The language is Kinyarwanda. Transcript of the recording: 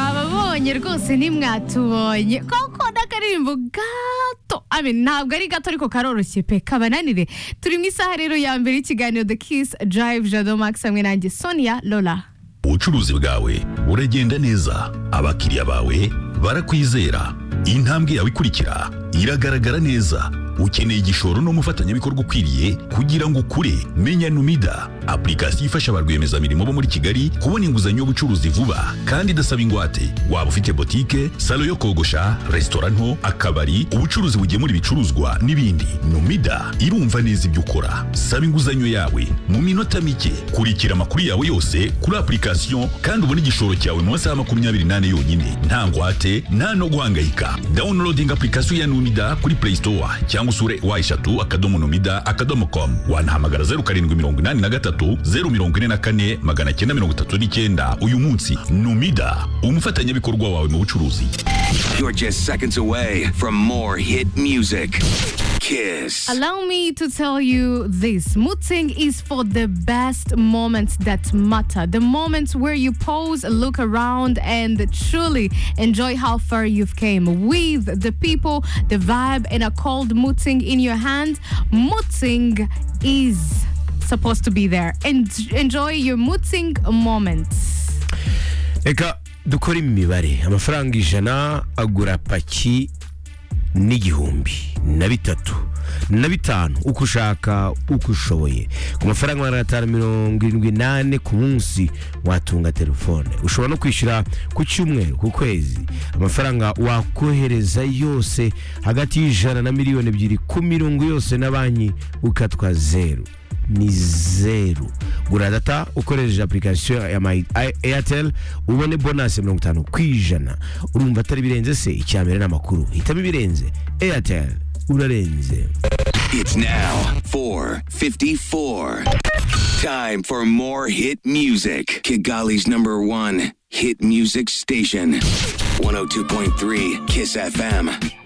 mwabonye rwose ntimwatubonye koko n'akaririmbo gato amen ntabwo ari gato ariko karoroshye pe kabananire turi mu isaha rero ya mbere y'ikiganiro the kiss drive jado max hamwe nanjye sonia lola ubucuruzi bwawe buragenda neza abakiriya bawe barakwizera intambwe yawe ikurikira iragaragara neza ukeneye igishoro n'umufatanyabikorwa ukwiriye kugira ngo ukure menya numida apurikasiyo ifasha ba rwiyemezamirimo bo muri kigali kubona inguzanyo y'ubucuruzi vuba kandi idasaba ingwate waba ufite botike salo yo kogosha resitora nto akabari ubucuruzi bugemura ibicuruzwa n'ibindi numida irumva neza ibyo ukora saba inguzanyo yawe mu minota mike kurikira amakuru yawe yose kuri apurikasiyo kandi ubone igishoro cyawe mu masaha makumyabiri n'ane yonyine nta ngwate nta no guhangayika downloading apurikasiyo ya numida kuri play store cyangwa usure wa eshatu akadomo numida akadomo com wanahamagara zeru karindwi mirongo inani na gatatu zeru mirongo ine na kane magana cyenda mirongo itatu n'icyenda uyu munsi numida umufatanyabikorwa wawe mu bucuruzi You're just seconds away from more hit music. Kiss. Allow me to tell you this Muting is for the best moments that matter. The moments where you pause, look around, and truly enjoy how far you've came with the people, the vibe, and a cold Muting in your hand. Muting is supposed to be there. And enjoy your Muting moments. reka dukore imibare amafaranga ijana agura paki n'igihumbi na bitatu na bitanu uko ushaka uko ushoboye ku mafaranga magana atanu mirongo irindwi n'ane ku munsi watunga telefone ushobora no kwishyura ku cyumweru ku kwezi amafaranga wakohereza yose hagati y'ijana na miliyoni ebyiri ku mirongo yose na banki ukatwa zeru ni zeru gura data ukoresheje apurikasiyo ya mayi eyateri ubone bonasi ya mirongo itanu ku ijana urumva atari birenze se icya mbere ni amakuru hitamo ibirenze eyateri urarenze It's now 454. Time for more hit music. Kigali's number one hit music station. 102.3 Kiss FM.